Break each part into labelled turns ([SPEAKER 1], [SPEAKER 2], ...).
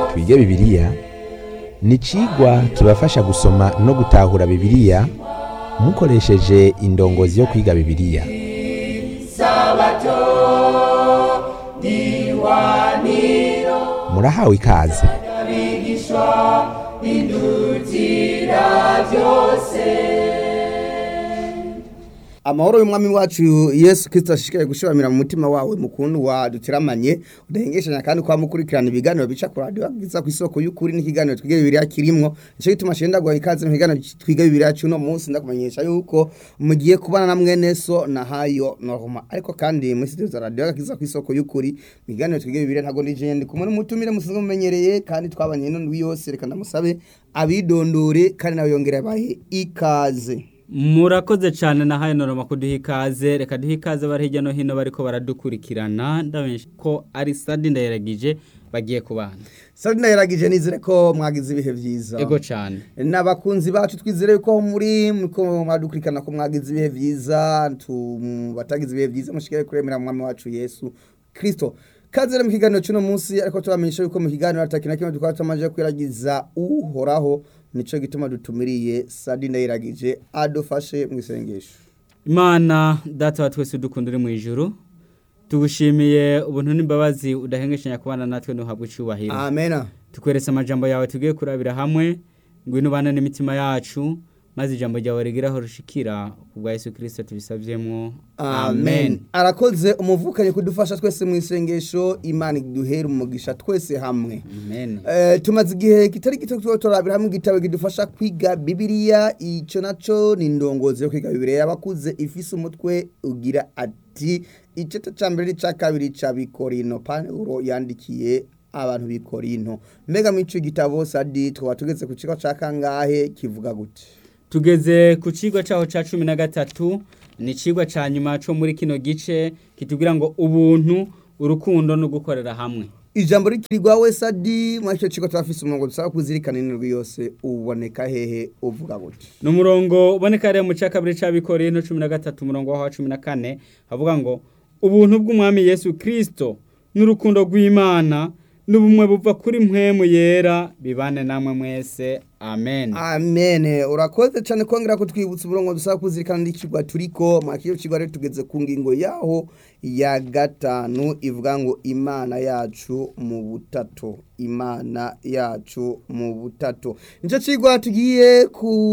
[SPEAKER 1] twige bibiliya ni icigwa kibafasha gusoma no gutahura bibiliya mukoresheje indongozi yo kwiga bibiliya murahawe ikaze
[SPEAKER 2] amahoro y'umwami wacu yesu kirisito ashishikaye gushiramira mu mutima wawe mukundu wa dutiramanye udahengeshanya kandi kwa mukurikirana ibiganiro bica ku radiyo bwiza ku isoko y'ukuri n'ikiganiro twiga bibiriya kirimwo nicyo gituma shenda guha ikaze mu kiganiro twiga bibiriya cy'uno munsi ndakumenyesha yuko mugiye kubana na mwene so na hayo norma ariko kandi muri studio za radiyo bwiza ku isoko y'ukuri mu kiganiro twiga bibiriya ntabwo ndi jendi kumwe n'umutumire musanzwe mumenyereye kandi twabanye n'undi yose reka ndamusabe abidondore kandi nawe yongere abahe ikaze
[SPEAKER 3] murakoze cyane na hayo noroma kuduha ikaze reka duhe ikaze bari hirya no hino bariko baradukurikirana ndabona ko ari sadi ndayiragije bagiye kubana
[SPEAKER 2] sadi ndayiragije nizere ko mwagize ibihe byiza
[SPEAKER 3] ego cyane
[SPEAKER 2] n'abakunzi bacu twizere ko muri ko mwadukurikirana ko mwagize ibihe byiza batagize ibihe byiza mushikare kuremera mwami wacu yesu kirisito kaze mu kiganiro cy'uno munsi ariko tubamenyesha yuko mu kiganiro ataki na kimwe tukaba tumaze kwiragiza uhoraho nico gituma dutumiriye sadi ndayiragije adufashe mu isengesho
[SPEAKER 3] imana data wa twese dukunda uri mu ijuru tugushimiye ubuntu n'imbabazi udahengeshanya kubana natwe ntuhabwe icyubahiro
[SPEAKER 2] amena
[SPEAKER 3] tukweretse amajambo yawe tugiye kurabira hamwe ngwino ubane n'imitima yacu maze ijambo ryawe rigeraho rushikira kubwa Yesu Kristo tubisavyemo
[SPEAKER 2] amen arakoze umuvukanye kudufasha twese mu isengesho imana iduhera umugisha twese hamwe
[SPEAKER 3] amen
[SPEAKER 2] Eh, tumaze igihe kitari gito tuba turabira hamwe igitabo kidufasha kwiga bibiliya icyo naco ni indongozi yo kwiga bibiliya yabakuze ifise umutwe ugira ati igice cya mbere n'icya kabiri cya bikorino pawulo yandikiye abantu bikorino mbega muri icyo gitabo sadi twaba tugeze ku kigo cya kangahe kivuga gute
[SPEAKER 3] tugeze ku kigo cyaho cya cumi na gatatu ni ikigwa cya nyuma cyo muri kino gice kitubwira ngo ubuntu urukundo no gukorera hamwe
[SPEAKER 2] ijambo rikirirwa we sadi muri icyo kigo turafise umurongo dusaba kuzirikana indwi yose uboneka hehe uvuga gute
[SPEAKER 3] ni umurongo uboneka rero mu cya kabiri cya bikorino cumi na gatatu umurongo wa cumi na kane havuga ngo ubuntu bw'umwami yesu kirisito n'urukundo rw'imana n'ubumwe buva kuri mpwemu yera bibane namwe mwese amen
[SPEAKER 2] amen urakoze cyane kongera kutwibutsa umurongo dusaba kuzirikana n'ikigwa turiko mwakiro kigwa rero tugeze ku ngingo yaho ya gatanu ivuga ngo imana yacu mu butatu imana yacu mu butatu nicyo kigwa tugiye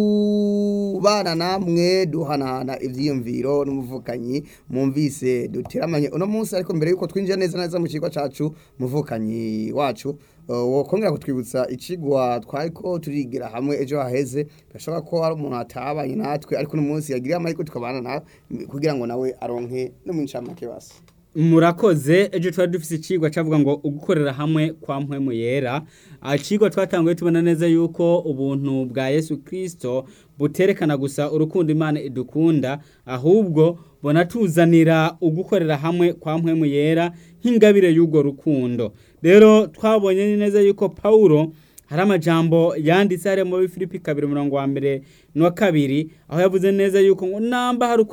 [SPEAKER 2] kubana namwe duhanahana ivyiyumviro n'umuvukanyi mumvise duteramanye uno munsi ariko mbere yuko twinjira neza neza mu kigo cacu muvukanyi wacu wokongera kutwibutsa ikigwa twariko turigira hamwe ejo haheze birashoboka ko hari umuntu atabanye natwe ariko n'umunsi yagiriye amahirwe tukabana nawe kugira ngo nawe aronke no mu ncamake basi
[SPEAKER 3] murakoze ejo twari dufite ikigwa cyavuga ngo ugukorera hamwe kwa mpwemu yera ikigwa twatanguye tubona neza yuko ubuntu bwa yesu kirisito buterekana gusa urukundo imana idukunda ahubwo bunatuzanira ugukorera hamwe kwa mpwemu yera nk'ingabire y'urwo rukundo rero twabonye neza yuko pawulo hari amajambo yanditse hariya muri filipi kabiri umurongo wa mbere n'uwa kabiri aho yavuze neza yuko ngo namba hari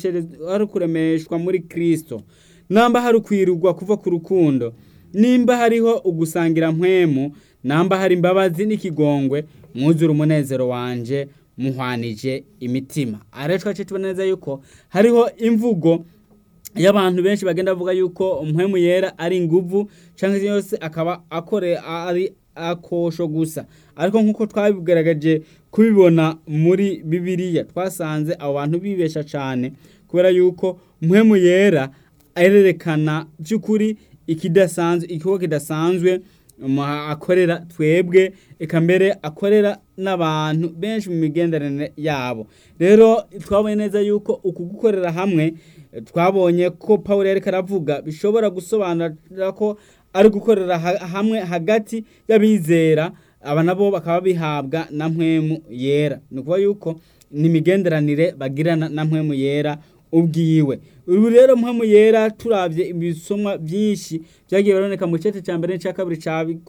[SPEAKER 3] ukuremeshwa muri kirisito namba hari ukwirugwa kuva ku rukundo nimba hariho ugusangira mpwemu namba hari imbabazi n'ikigongwe mwuzure umunezero wanje muhwanije imitima aha twace tubona neza yuko hariho imvugo y'abantu benshi bagenda bavuga yuko mpwemu yera ari inguvu cyangwa se yose akaba akore ari akosho gusa ariko nk'uko twabigaragaje kubibona muri bibiliya twasanze abo bantu bibesha cyane kubera yuko mpwemu yera arerekana by'ukuri ikidasanzwe ikigo kidasanzwe akorera twebwe eka mbere akorera n'abantu benshi mu migenderanire yabo rero twabonye neza yuko uku gukorera hamwe twabonye ko paul yari aravuga bishobora gusobanura ko ari gukorera hamwe hagati y'abizera aba nabo bakaba bihabwa na mpwemu yera ni ukuvuga yuko ni imigenderanire bagirana na mpwemu yera ubwiwe ubu rero mpamvu yera turabye ibisomwa byinshi byagiye biraboneka mu gice cya mbere n'icya kabiri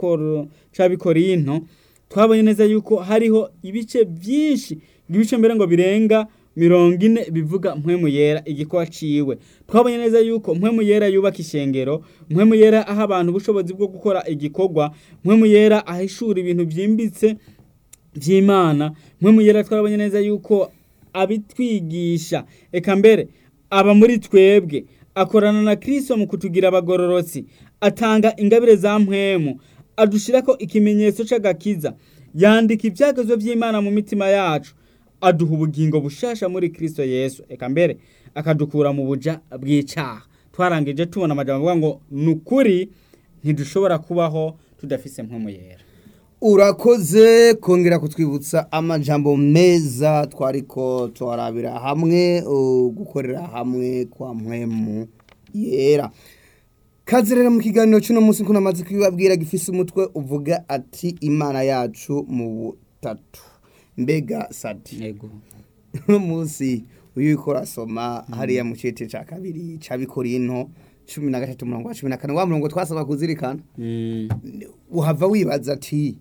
[SPEAKER 3] cya bikorinto twabonye neza yuko hariho ibice byinshi ibice mbere ngo birenga mirongo ine bivuga mpwemu yera igikorwa ciwe twabonye neza yuko mpwemu yera yubaka ishengero mpwemu yera aha abantu ubushobozi bwo gukora igikorwa mpwemu yera ahishura ibintu vyimbitse vy'imana mpwemu yera twarabonye neza yuko abitwigisha eka mbere aba muri twebwe akorana na kristo mu kutugira abagororotsi atanga ingabire za mpwemu adushirako ikimenyetso c'agakiza yandika ivyagezwe vy'imana mu mitima yacu aduha ubugingo bushasha muri kristo yesu eka mbere akadukura mu buja bw'icaha twarangije tubona amajambo avuga ngo ni ukuri ntidushobora kubaho tudafise mpwemu yera
[SPEAKER 2] urakoze kongera kutwibutsa amajambo meza twariko tuharabira hamwe uh, gukorera hamwe kwa mpwemu yera kaze rero mu kiganiro cy'uno munsi ko namaze kubibabwira gifise umutwe uvuga ati imana yacu mu butatu mbega sati
[SPEAKER 3] yego
[SPEAKER 2] uno munsi uyu uriko urasoma hariya mu cete ca kabiri ca bikorinto cumi na gatatu murongo wa cumi na kane wa murongo twasaba kuzirikana
[SPEAKER 3] Mm,
[SPEAKER 2] uhava wibaza ati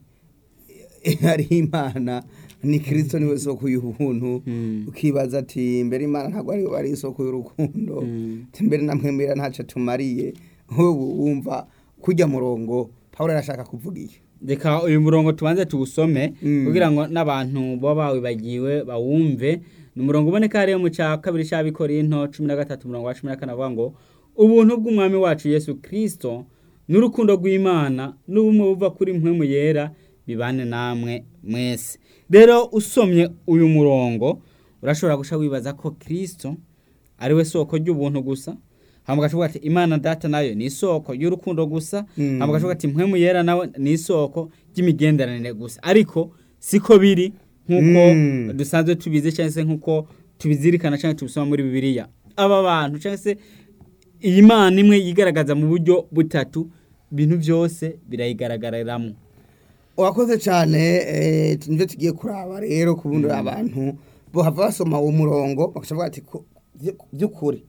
[SPEAKER 2] hari imana ni kirisito niwe soko y'ubuntu
[SPEAKER 3] Mm.
[SPEAKER 2] ukibaza ati mbere imana ntabwo ari ari isoko y'urukundo
[SPEAKER 3] Mm.
[SPEAKER 2] ati mbere namwe mbere ntacyo tumariye ubu wumva kujya murongo pawulo arashaka kuvuga iyo
[SPEAKER 3] reka uyu murongo tubanze tuwusome
[SPEAKER 2] Mm.
[SPEAKER 3] kugira ngo n'abantu baba bawibagiwe bawumve ni umurongo uboneka hariya mu cya kabiri cy'abikorinto cumi na gatatu umurongo wa cumi na kane avuga ngo ubuntu bw'umwami wacu yesu kirisito n'urukundo rw'imana n'ubumwe buva kuri mpwemu yera bibane namwe mwese rero usomye uyu murongo urashobora guca wibaza ko kirisito ari we soko ry'ubuntu gusa hama ugashoboka ati imana data nayo ni isoko y'urukundo gusa
[SPEAKER 2] Mm.
[SPEAKER 3] hama ugashoboka ati mpwemu yera nawe ni isoko ry'imigenderanire gusa ariko siko biri nk'uko
[SPEAKER 2] Mm.
[SPEAKER 3] dusanzwe tubizi cyangwa se nk'uko tubizirikana cyangwa tubisoma muri bibiliya aba bantu cyangwa se iyi mana imwe yigaragaza mu buryo butatu ibintu byose birayigaragariramo
[SPEAKER 2] urakoze cyane eh, nibyo tugiye kuraba rero kubundi abantu bohava basoma uwo murongo bakavuga ati ku- vy- by'ukuri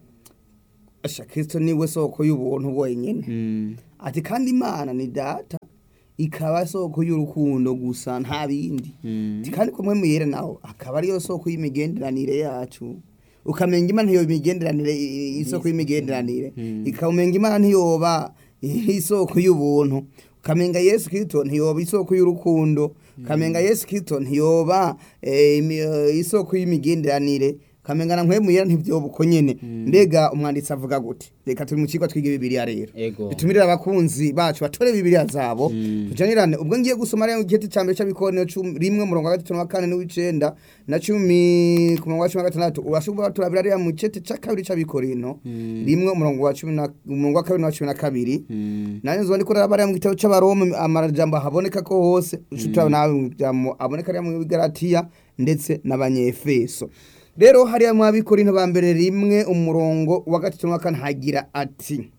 [SPEAKER 2] asha kirisito niwe soko y'ubuntu bwenyine
[SPEAKER 3] Mm.
[SPEAKER 2] ati kandi imana ni data ikaba soko y'urukundo gusa nta bindi
[SPEAKER 3] Mm.
[SPEAKER 2] ati kandi kumwe muyere naho akaba ariyo soko y'imigenderanire yacu ukamenya imana ntiyoba imigenderanire i- i- isoko y'imigenderanire
[SPEAKER 3] Mm.
[SPEAKER 2] ikamenya imana ntiyoba isoko y'ubuntu ukamenga yesu kirisito ntiyoba isoko y'urukundo ukamenga yesu kirisito ntiyoba eh, imi- eh, isoko y'imigenderanire ukamenga na nkwe muyera ntibyoba uko nyene mbega umwanditsi avuga gute reka turi mu kigo twiga bibiliya rero
[SPEAKER 3] ego
[SPEAKER 2] bitumire abakunzi bacu batore bibiliya zabo
[SPEAKER 3] Mm.
[SPEAKER 2] tujanirane ubwo ngiye gusoma rero igiti cya mbere cy'abikorano cumi- rimwe umurongo wa gatatu na kane n'uw'icenda na cumi ku murongo wa cumi na gatandatu urashobora turabira rero mu cete cya kabiri cy'abikorano
[SPEAKER 3] Mm.
[SPEAKER 2] rimwe umurongo wa cumi na umurongo wa kabiri na cumi na kabiri
[SPEAKER 3] Mm.
[SPEAKER 2] nanjye nzobona ko rero mu gitabo cy'abaroma amajambo haboneka ko hose ushobora nawe mu jambo aboneka rero mu bigaratiya ndetse n'abanyefeso rero hariya mu abikorino ba mbere rimwe umurongo wa gatatu na kane hagira ati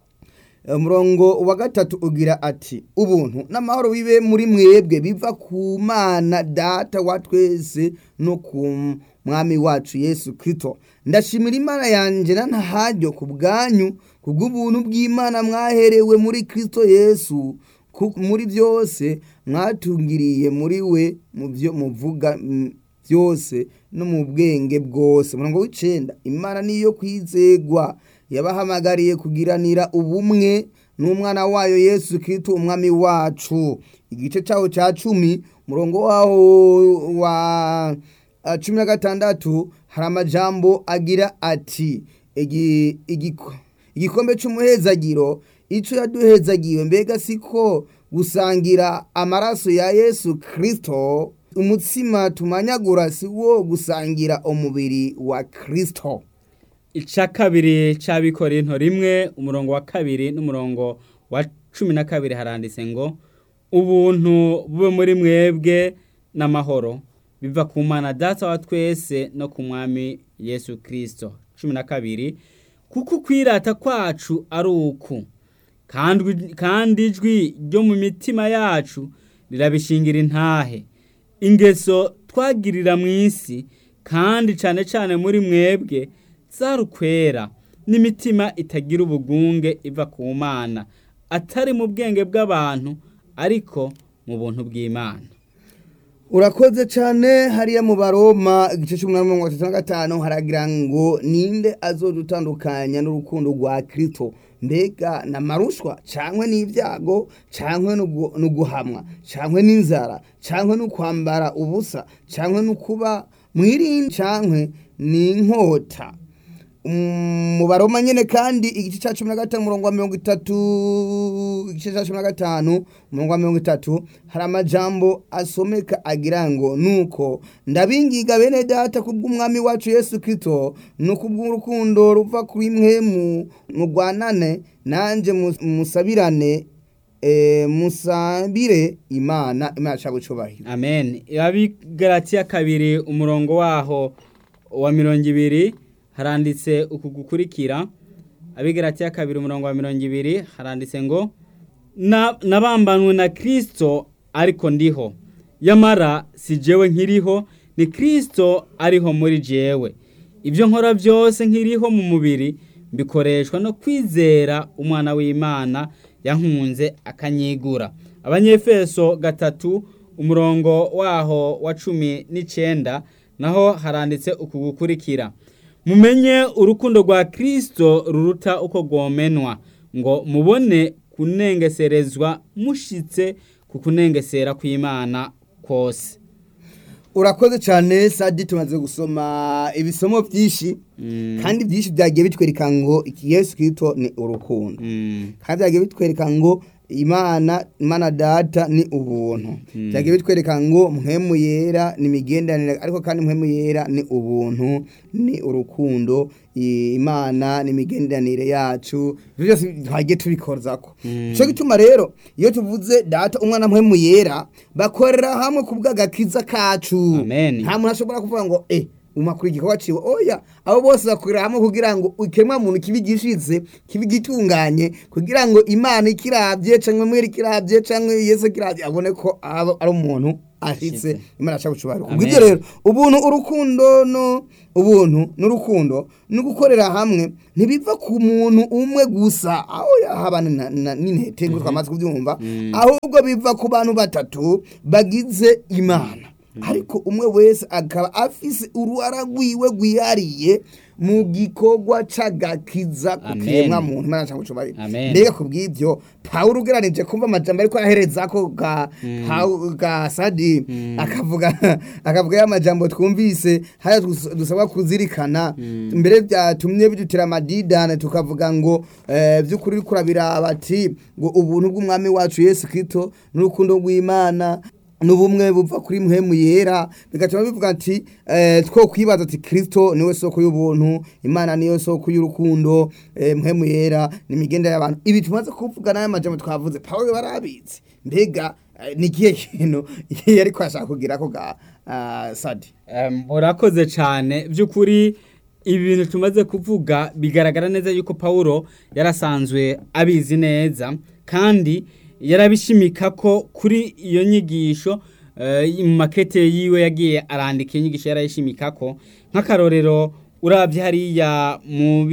[SPEAKER 2] umurongo wa gatatu ugira ati ubuntu n'amahoro bibe muri mwebwe biva ku mana data wa twese no ku mwami wacu yesu kirisito ndashimira imana yanjye na ntaharyo ku bwanyu ku bw'ubuntu bw'imana mwaherewe muri kirisito yesu ku- muri byose mwatungiriye muri we mu byo muvuga mm, byose no mu bwenge bwose umurongo w'icenda imana niyo kwizegwa yabahamagariye kugiranira ubumwe n'umwana wayo yesu kirisito umwami wacu igice cyaho cya cumi umurongo waho wa ah, cumi na gatandatu hari amajambo agira ati igi- igiko- igikombe cy'umuhezagiro icyo yaduhezagiwe mbega siko gusangira amaraso ya yesu kirisito umutsima tumanyagura si wo gusangira umubiri wa kirisito
[SPEAKER 3] ica kabiri c'abikorinto rimwe umurongo wa kabiri n'umurongo wa cumi na kabiri haranditse ngo ubuntu bube muri mwebwe n'amahoro biva ku mana data wa twese no ku mwami yesu kirisito cumi na kabiri kuko ukwirata kwacu ari uku kandi kandi ijwi ryo mu mitima yacu rirabishingira intahe ingeso twagirira mu isi kandi cyane cyane muri mwebwe zarukwera n'imitima itagira ubugunge iva ku mana atari mu bwenge bw'abantu ariko mu buntu bw'imana
[SPEAKER 2] urakoze cyane hariya mu baroma igice cy'umunani mirongo itatu na gatanu haragira ngo ninde azodutandukanya n'urukundo rwa kirito mbega na marushwa cyangwa n'ibyago cyangwa no guhamwa cyangwa n'inzara cyangwa no kwambara ubusa cyangwa no kuba mwirinde cyangwa n'inkota mu baroma nyine kandi igice cya cumi na gatanu umurongo wa mirongo itatu igice cya cumi na gatanu umurongo wa mirongo itatu hari amajambo asomeka agira ngo nuko ndabingiga bene data kubw'umwami wacu yesu kito ni kubw'urukundo ruva kuri mwe mugwanane nanjye musabirane musabire imana imana ashaka gucubahira
[SPEAKER 3] amen abigaratiya kabiri umurongo waho wa mirongo ibiri haranditse uku gukurikira abigaratiya kabiri umurongo wa mirongo ibiri haranditse ngo nabambanwe na kirisito ariko ndiho yamara si jewe nkiriho ni kirisito ariho muri jewe ibyo nkora byose nkiriho mu mubiri bikoreshwa no kwizera umwana w'imana yankunze akanyigura abanyefeso gatatu umurongo waho wa cumi n'icyenda naho haranditse uku gukurikira mumenye urukundo rwa kirisito ruruta uko rwomenwa ngo mubone kunengeserezwa mushitse ku kunengesera kw'imana kose
[SPEAKER 2] urakoze cyane sadi tumaze gusoma ibisomo byinshi kandi byinshi byagiye bitwereka ngo iki yesu kirito ni urukundo kandi byagiye bitwereka ngo imana imana data ni ubuntu byagiye bitwereka ngo mpemu yera ni imigenderanire ariko kandi mpemu yera ni ubuntu ni urukundo imana ni imigenderanire yacu ibyo byose twagiye tubikoza ko cyo gituma rero iyo tuvuze data umwana mpemu yera bakorera hamwe ku bw'agakiza kacu nta muntu ashobora kuvuga ngo eh umakuru igikorwa ciwe oya abo bose bakorera hamwe kugira ngo ikemwa muntu kibi gishize kibi gitunganye kugira ngo imana ikiravye canke mwere ikiravye canke yesu kiravye abone ko ari umuntu ashitse imana ashaka gucubara kubw'ibyo rero ubuntu urukundo no ubuntu n'urukundo no gukorera hamwe ntibiva ku muntu umwe gusa aho yahabana n'intete ngo twamaze kubyumva ahubwo biva ku bantu batatu bagize imana ariko umwe wese akaba afise uruhara rwiwe rwihariye mu gikorwa c'agakiza ku kiremwa muntu imana cyangwa cubari mbega ku bw'ibyo pawulo ugeranije kumva amajambo ariko ahereza ko ga ga sadi akavuga akavuga ya majambo twumvise haya dusabwa kuzirikana mbere byatumye bidutira amadidane tukavuga ngo by'ukuri kurabira bati ngo ubuntu bw'umwami wacu Yesu Kristo n'urukundo rw'Imana n'ubumwe buva kuri muhemu yera bigatuma bivuga ati two kwibaza ati kirisito niwe soko y'ubuntu imana niyo soko y'urukundo muhemu yera ni imigendere y'abantu ibi tumaze kuvuga n'aya majambo twavuze paul barabizi mbega ni ikihe kintu yari kwashaka kugira ko ga sadi
[SPEAKER 3] murakoze cyane by'ukuri ibi bintu tumaze kuvuga bigaragara neza yuko paul yarasanzwe abizi neza kandi yarabishimika ko kuri iyo nyigisho mu makete yiwe yagiye arandika iyo nyigisho yarayishimika ko nk'akarorero urabye hariya mu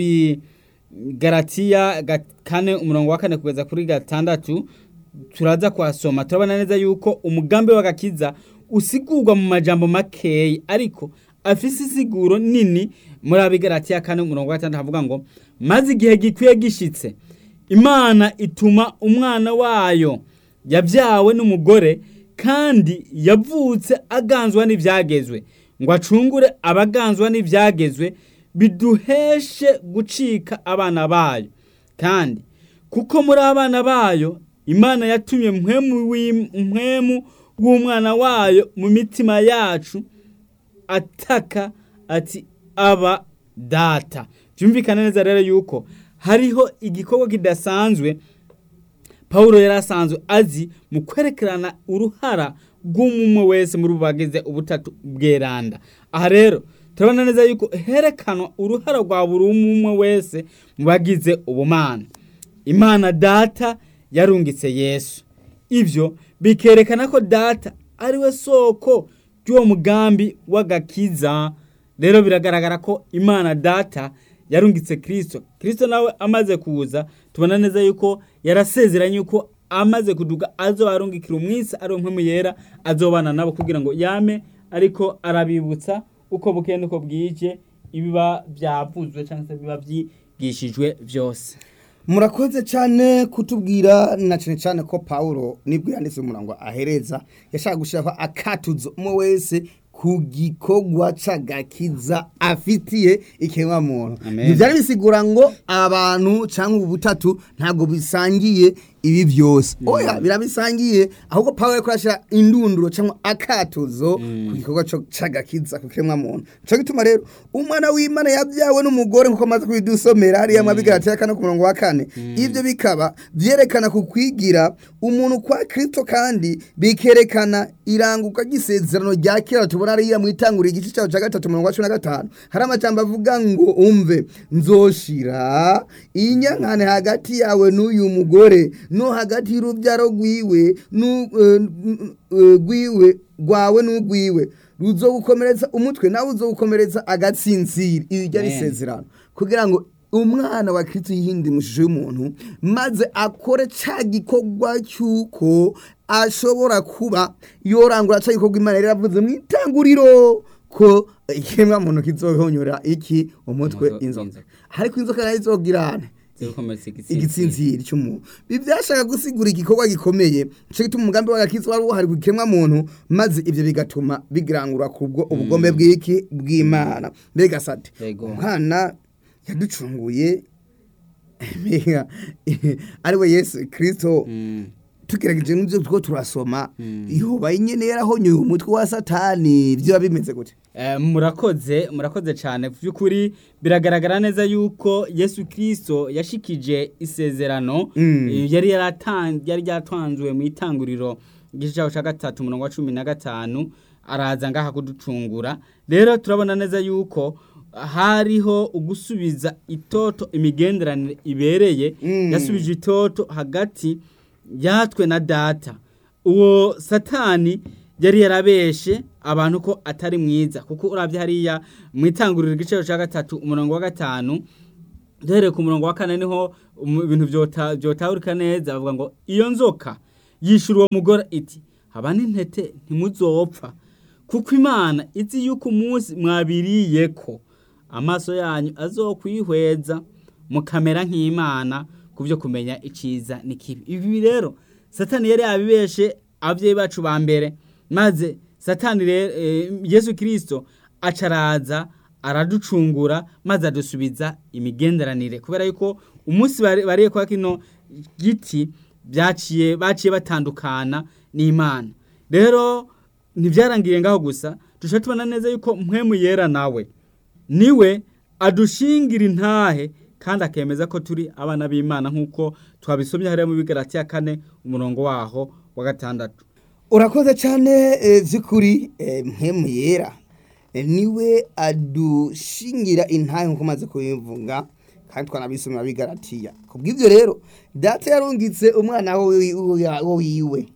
[SPEAKER 3] bigaratiya kane umurongo wa kane kugeza kuri gatandatu turaza kuhasoma turabona neza yuko umugambi w'agakiza usigurwa mu majambo makeya ariko afise isiguro nini muri abigaratiya kane umurongo wa gatandatu havuga ngo maze igihe gikwiye gishitse imana ituma umwana wayo yabyawe n'umugore kandi yavutse aganzwa n'ibyagezwe ngo acungure abaganzwa n'ibyagezwe biduheshe gucika abana bayo kandi kuko muri abana bayo imana yatumye mpwemu w'umwana wayo mu mitima yacu ataka ati aba data byumvikana neza rero yuko hariho igikorwa kidasanzwe paul yari asanzwe azi mu kwerekerana uruhara rw'umwe wese muri bagize ubutatu bweranda aha rero turabona neza yuko herekanwa uruhara rwa buri umwe wese mu bagize ubumana imana data yarungitse yesu ibyo bikerekana ko data ari we soko ry'uwo mugambi w'agakiza rero biragaragara ko imana data yarungitse kirisito kirisito nawe amaze kuza tubona neza yuko yarasezeranye yuko amaze kuduga azoba arungikira umwisi ari mpemu yera azobana nabo kugira ngo yame ariko arabibutsa uko bukeye nuko bwije ibiba byavuzwe cyangwa se biba byigishijwe byose
[SPEAKER 2] murakoze cyane kutubwira na cyane cyane ko Paulo nibwo yanditse umurango ahereza yashaka gushaka akatuzo umwe wese ku gikorwa c'agakiza afitiye ikiremwa muntu
[SPEAKER 3] Amen.
[SPEAKER 2] byari bisigura ngo abantu cyangwa ubu butatu ntabwo bisangiye ibi byose oya birabisangiye ahubwo Paulo yariko arashira indunduro cyangwa akatuzo ku gikorwa co- c'agakiza ku kiremwa muntu cyo gituma rero umwana w'Imana yabyawe n'umugore nkuko amaze kubidusomera hariya mu bigarati ya kane ku murongo wa kane ibyo bikaba byerekana ku kwigira umuntu kwa Kristo kandi bikerekana iranguka ry'isezerano rya kera tubona hariya mu itanguriro igice cyaho cya gatatu umurongo wa cumi na gatanu hari amajambo avuga ngo umve nzoshira inyankane hagati yawe n'uyu mugore no hagati y'urubyaro rwiwe n'u- eh, n- eh, rwiwe rwawe n'urwiwe ruzogukomeretsa umutwe nawe uzogukomeretsa agatsinzira iri ryari
[SPEAKER 3] Amen.
[SPEAKER 2] isezerano kugira ngo umwana wa Kristo yihinde mu shusho y'umuntu maze akore ca gikorwa cy'uko ashobora kuba yorangura ca gikorwa Imana yari yaravuze mu itanguriro ko ikiremwa muntu kizohonyora iki umutwe
[SPEAKER 3] Umutwe
[SPEAKER 2] inzoka
[SPEAKER 3] w'inzoka.
[SPEAKER 2] ariko inzoka nayo izogirane
[SPEAKER 3] zigukomeretsa igitsinzi
[SPEAKER 2] igitsinziri cy'umuntu ibi byashaka gusigura igikorwa gikomeye cyo gituma umugambi w'agakiza wari uhari gukemwa muntu maze ibyo bigatuma bigirangura ku bwo ubugombe bw'iki bw'imana mbega sate
[SPEAKER 3] Yego.
[SPEAKER 2] umwana yaducunguye mbega ariwe yesu kirisito
[SPEAKER 3] Mm.
[SPEAKER 2] tugerageje n'ibyo two turasoma yoba nyine yarahonyuye umutwe wa satani byo bimeze gute
[SPEAKER 3] Eh, murakoze murakoze cyane by'ukuri biragaragara neza yuko yesu kirisito yashikije isezerano
[SPEAKER 2] Mm.
[SPEAKER 3] eh, yari yaratan- yari ryatanzwe mu itanguriro igice cyaho cya gatatu umurongo wa cumi na gatanu araza ngaha kuducungura rero turabona neza yuko hariho ugusubiza itoto imigenderanire ibereye
[SPEAKER 2] Mm.
[SPEAKER 3] yasubije itoto hagati yatwe na data uwo satani yari yarabeshe abantu ko atari mwiza kuko urabye hariya mu itanguriro igiciro cya gatatu umurongo wa gatanu duhereye ku murongo wa kane niho um, ibintu byota- byotahurika neza bavuga ngo iyo nzoka yishura uwo mugore iti haba n'intete ntimuzopfa kuko imana izi yuko umunsi mwabiriye ko amaso yanyu azokwihweza mukamera nk'imana ku byo kumenya iciza n'ikibi ibi rero satani yari yabibeshe ababyeyi bacu ba mbere maze satani rero eh, yesu kirisito acaraza araducungura maze adusubiza imigenderanire kubera yuko umunsi bari- bariye kwa kino giti byaciye baciye batandukana n'imana rero ntibyarangiye ngaho gusa dushobora tubona neza yuko mpwemu yera nawe niwe adushingira intahe kandi akemeza ko turi abana b'imana nk'uko twabisomye hariya mu bigarati ya kane umurongo waho wa gatandatu
[SPEAKER 2] urakoze cyane eh, by'ukuri eh, mpemu yera Eh, niwe adushingira intahe nk'uko umaze kubivuga kandi twanabisomera bigaratiya ku bw'ibyo rero data yarungitse umwana we wi- wo wiwe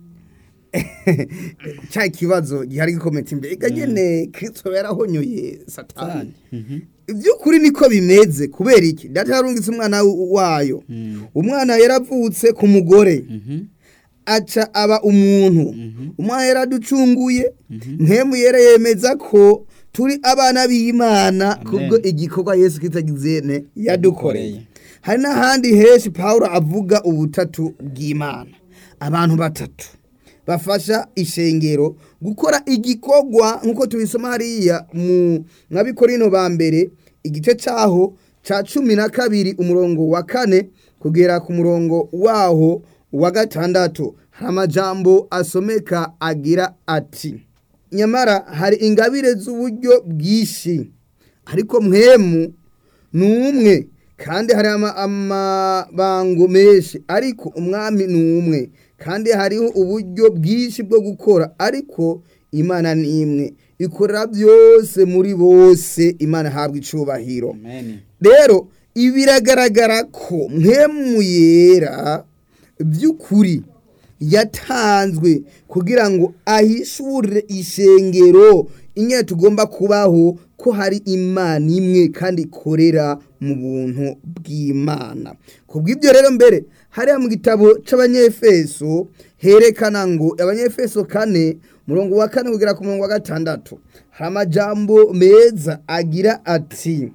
[SPEAKER 2] cya kibazo gihari gikometse imbere nyine kirisito yarahonyoye satani iby'ukuri niko bimeze kubera iki data yarungitse umwana wayo umwana yaravutse ku mugore aca aba umuntu umwana yaraducunguye ntemu yera yemeza ko turi abana b'imana kubwo igikorwa yesu kitagizene yadukoreye hari n'ahandi henshi paul avuga ubutatu bw'imana abantu batatu bafasha ishengero gukora igikorwa nk'uko tubisoma hariya mu nkabikorino ba mbere igice cyaho cya cumi na kabiri umurongo wa kane kugera ku murongo waho wa gatandatu hari amajambo asomeka agira ati nyamara hari ingabire z'uburyo bwinshi ariko mwemu ni umwe kandi hari ama- amabango menshi ariko umwami ni umwe kandi hariho uburyo bwinshi bwo gukora ariko imana ni imwe ikorera byose muri bose imana ihabwa icubahiro
[SPEAKER 3] amen
[SPEAKER 2] rero ibi biragaragara ko mwemu yera by'ukuri yatanzwe kugira ngo ahishure ishengero inyene tugomba kubaho ko hari imana imwe kandi ikorera mu buntu bw'imana ku bw'ibyo rero mbere hariya mu gitabo c'abanyefeso herekana ngo abanyefeso kane murongo wa kane kugera ku murongo wa gatandatu hari amajambo meza agira ati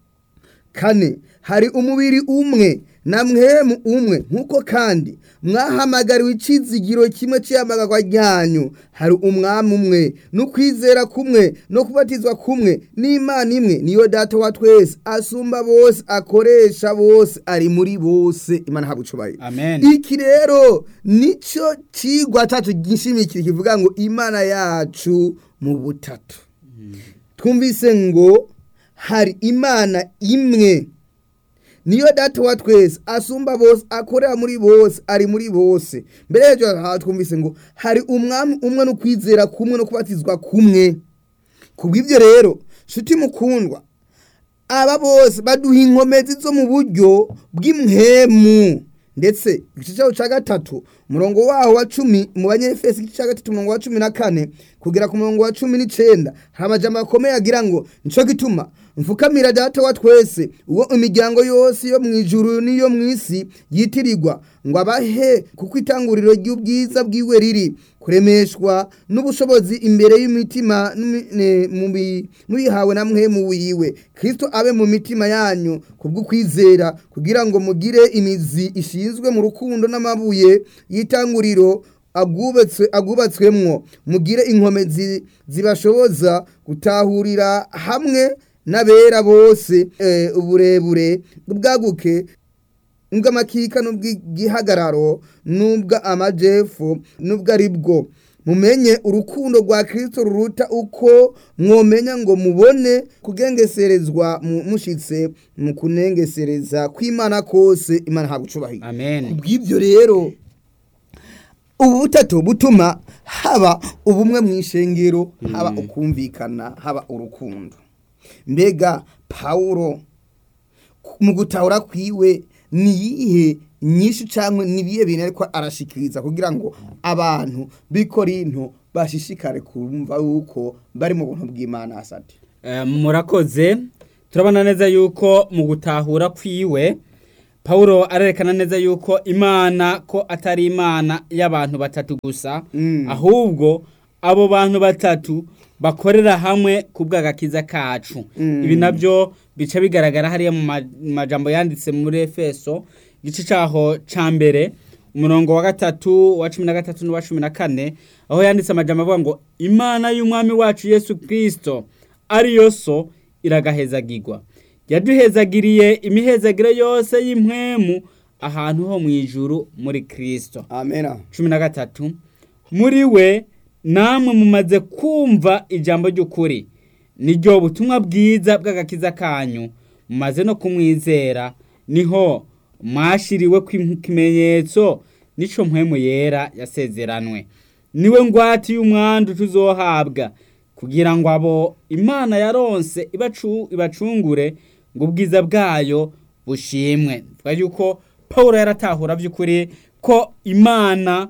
[SPEAKER 2] kane hari umubiri umwe na mwemu umwe nk'uko kandi mwahamagariwe icizigiro kimwe cy'iyamagarwa ryanyu hari umwami umwe n'ukwizera kumwe no kubatizwa kumwe n'imana imwe niyo data wa twese asumba bose akoresha bose ari muri bose imana ntabwo ucubaye
[SPEAKER 3] amen
[SPEAKER 2] iki rero nicyo kigwa cyacu gishimikira kivuga ngo imana yacu mu butatu twumvise ngo hari imana imwe niyo data wa twese asumba bose akorera muri bose ari muri bose mbere y'ibyo aha twumvise ngo hari umwami umwe no kwizera kumwe no kubatizwa kumwe ku bw'ibyo rero nshuti mukundwa aba bose baduha inkomezi zo mu buryo bw'imhemu ndetse igice cyaho cya gatatu umurongo waho wa cumi mu banyefesi igice cya gatatu umurongo wa cumi na kane kugera ku murongo wa cumi n'icyenda hari amajambo akomeye agira ngo nicyo gituma mfukamira data wa twese uwo imiryango yose yo mu ijuru n'iyo mu isi yitirirwa ngo abahe kuko itanguriro ry'ubwiza bwiwe riri kuremeshwa n'ubushobozi imbere y'imitima n'imi- ne- mu bi- mubihawe na mwemu wiwe kristo abe mu mitima yanyu kubw'ukwizera kugira ngo mugire imizi ishinzwe mu rukundo n'amabuye y'itanguriro agubatswe agubatswemwo mugire inkomezi zibashoboza gutahurira hamwe n'abera bose eh, uburebure ubwaguke ubw'amakika n'ubw'igihagararo n'ubw'amajepfo n'ubw'ari bwo mumenye urukundo rwa kirisito ruruta uko mwomenya ngo mubone kugengeserezwa mu- mushitse mu kunengesereza kw'imana kose imana ntabwo ucubahira
[SPEAKER 3] amen
[SPEAKER 2] bw'ibyo rero ubu butatu butuma haba ubumwe mu ishengero haba ukumvikana haba urukundo mbega pawulo mu gutahura kwiwe ni iyihe nyinshi cyangwa ni ibihe bintu ariko arashikiriza kugira ngo abantu b'ikorinto bashishikare kumva yuko bari mu buntu bw'imana asate
[SPEAKER 3] Eh, murakoze turabona neza yuko mu gutahura kwiwe Paulo arerekana neza yuko imana ko atari imana y'abantu batatu gusa
[SPEAKER 2] Mm.
[SPEAKER 3] ahubwo abo bantu batatu bakorera hamwe ku bw'agakiza kacu
[SPEAKER 2] Mm.
[SPEAKER 3] ibi nabyo bica bigaragara hariya mu ma- mu majambo yanditse muri efeso igice cyaho cya mbere umurongo wa gatatu wa cumi na gatatu n'uwa cumi na kane aho yanditse amajambo avuga ngo imana y'umwami wacu yesu kirisito ariyo so iragahezagirwa yaduhezagiriye imihezagiro yose y'impwemu ahantu ho mu ijuru muri kirisito
[SPEAKER 2] amena
[SPEAKER 3] cumi na gatatu muri we namwe mumaze kumva ijambo ry'ukuri niryo butumwa bwiza bw'agakiza kanyu mumaze no kumwizera niho mwashiriwe ikimenyetso nico mpwemu yera yasezeranwe niwe ngwate y'umwandu tuzohabwa kugira ngo abo imana yaronse ibacu- ibacungure ngo ubwiza bwayo bushimwe twavuga yuko paul yaratahura by'ukuri ko imana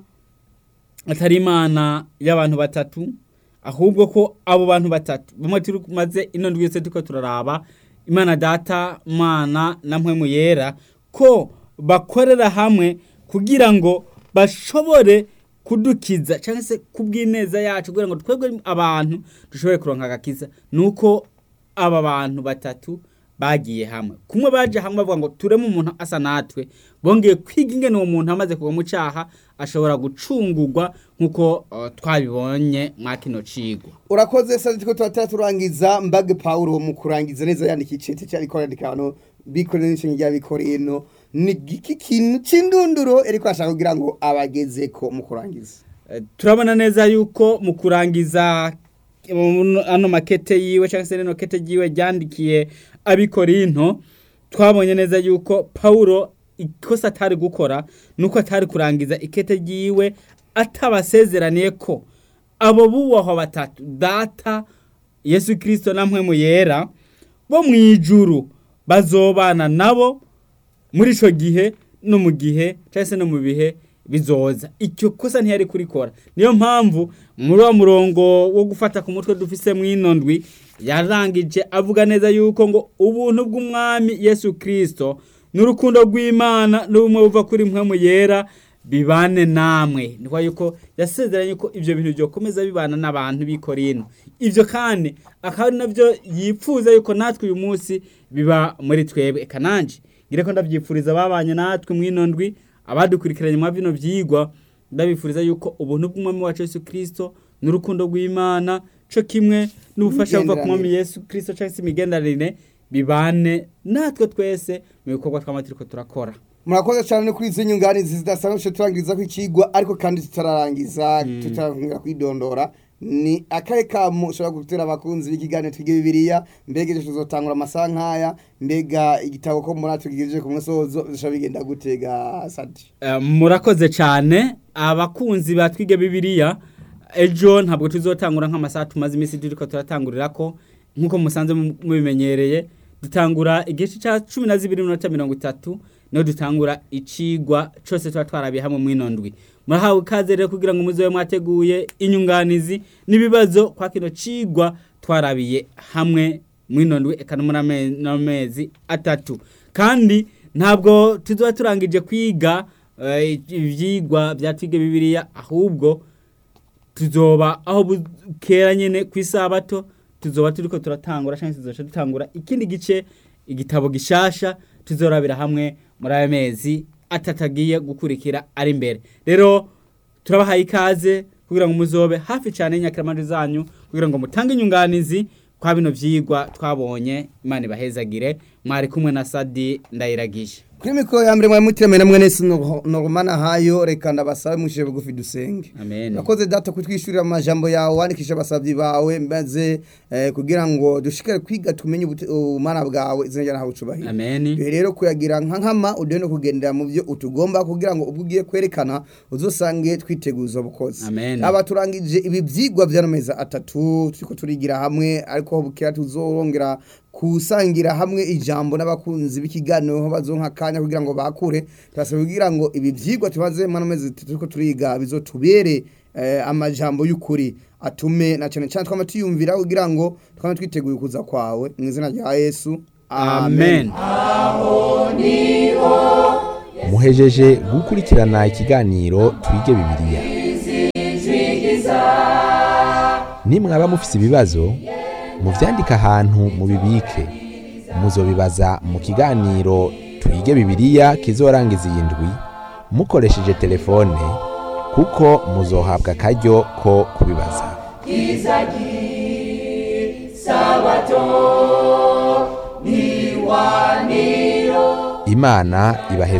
[SPEAKER 3] atari imana y'abantu batatu ahubwo ko abo bantu batatu bamwe tumaze ino ndwi yose turiko turaraba imana data mana na mpwemu yera ko bakorera hamwe kugira ngo bashobore kudukiza cyangwa se kubw'ineza yacu kugira ngo twebwe abantu dushobore kuronka agakiza nuko aba bantu batatu bagiye hamwe kumwe baje hamwe bavuga ngo tureme umuntu asa natwe bongeye kwiga ingene uwo muntu amaze kugwa mu cyaha ashobora gucungurwa nk'uko uh, twabibonye mwa kino cigwa
[SPEAKER 2] urakoze sasa tuko turatara turangiza mbage Paulo mu kurangiza neza yandika icete cya bikorera hano bikorera n'ishinge rya bikoreno ni giki kintu c'indunduro ariko ashaka kugira ngo abageze ko mu kurangiza
[SPEAKER 3] Eh, turabona neza yuko mu kurangiza mu- ano makete yiwe cyangwa se rino kete yiwe ryandikiye abikorinto twabonye neza yuko Paulo ikosa atari gukora nuko atari kurangiza ikete ryiwe atabasezeraniye ko abo bubahwa batatu data Yesu Kristo na mpwemu yera bo mu ijuru bazobana nabo muri ico gihe no mu gihe cyangwa se no mu bihe bizoza icyo kosa ntiyari kurikora niyo mpamvu muri wa murongo wo gufata ku mutwe dufise mw'ino ndwi yarangije avuga neza yuko ngo ubuntu bw'umwami yesu kirisito n'urukundo rw'imana n'ubumwe buva kuri mpwemu yera bibane namwe niko yuko yasezeranye ko ibyo bintu byokomeza bibana n'abantu b'i Korinto ibyo kandi akaba ari nabyo yipfuza yuko natwe uyu munsi biba muri twebwe eka nanje ngire ko ndabyifuriza ababanye natwe mw'ino ndwi abadukurikiranye mwa bino byigwa ndabifuriza yuko ubuntu bw'umwami wacu Yesu Kristo n'urukundo rw'Imana co kimwe n'ubufasha buva ku mwami Yesu Kristo cyangwa se imigenderanire bibane natwe twese mu bikorwa tw'amatiriko turakora
[SPEAKER 2] murakoze cyane no kuri izo nyunganizi zidasanzwe turangiriza ku ikigwa ariko kandi tutararangiza tutarangira kwidondora ni akahe kamu ushobora gutera abakunzi b'ikiganiro twige bibiliya mbega ejo tuzotangura amasaha nk'aya mbega igitabo ko muri tugigejeje ku musozo bishobora bigenda gutega sadi
[SPEAKER 3] Eh, murakoze cyane abakunzi ba twige bibiliya ejo ntabwo tuzotangura nk'amasaha tumaze iminsi turiko turatangurira ko nk'uko musanze mu- mubimenyereye dutangura igice cya cumi na zibiri minota mirongo itatu niho dutangura icigwa cose tuba twarabiye hamwe mw'ino ndwi murahawe ikaze rero kugira ngo muzobe mwateguye inyunganizi n'ibibazo kwa kino cigwa twarabiye hamwe mw'ino ndwi eka no muri ame- n'amezi atatu kandi ntabwo tuzoba turangije kwiga eh, ivyigwa bya twige bibiliya ahubwo tuzoba aho bukera nyene ku isabato tuzoba turiko turatangura cyangwa tuzoca dutangura ikindi gice igitabo gishasha tuzorabira hamwe muri aya mezi atatu agiye gukurikira ari imbere rero turabahaye ikaze kugira ngo muzobe hafi cyane y'inyakiramajwi zanyu kugira ngo mutange inyunganizi kwa bino vyigwa twabonye imana ibahezagire mwari kumwe na sadi ndayiragije
[SPEAKER 2] kuri mikoro ya mbere mwari mutiremeye na mwene si noromana hayo reka ndabasabe mwishije bugufi dusenge
[SPEAKER 3] amen
[SPEAKER 2] Nakoze data kutwishurira amajambo yawe wandikisha abasabyi bawe maze eh, kugira ngo dushikare kwiga tumenye ubute- ubumana bwawe izina ryawe ucubahira
[SPEAKER 3] amen
[SPEAKER 2] Duhe rero kuyagira nka nkama uduhe no kugendera mu byo utugomba kugira ngo ubwo ugiye kwerekana uzosange twiteguza bukozi
[SPEAKER 3] Amen.
[SPEAKER 2] aba turangije ibi byigwa by'amezi atatu turiko turigira hamwe ariko aho bukera tuzorongera kusangira hamwe ijambo n'abakunzi b'ikiganiro aho bazonka akanya kugira ngo bakure turasaba kugira ngo ibi byigwa tumaze mu mezi atatu turiko turiga bizotubere eh, amajambo y'ukuri atume na cyane cyane twama tuyumvira kugira ngo twame twiteguye kuza kwawe mu izina rya yesu
[SPEAKER 3] amen
[SPEAKER 1] muhejeje gukurikirana ikiganiro twige bibiliya nimwaba mufise ibibazo muvyandike ahantu mubibike muzobibaza mu kiganiro twige bibiliya kizorangiza iyi ndwi mukoresheje telefone kuko muzohabwa akaryo ko kubibaza imana ibaheze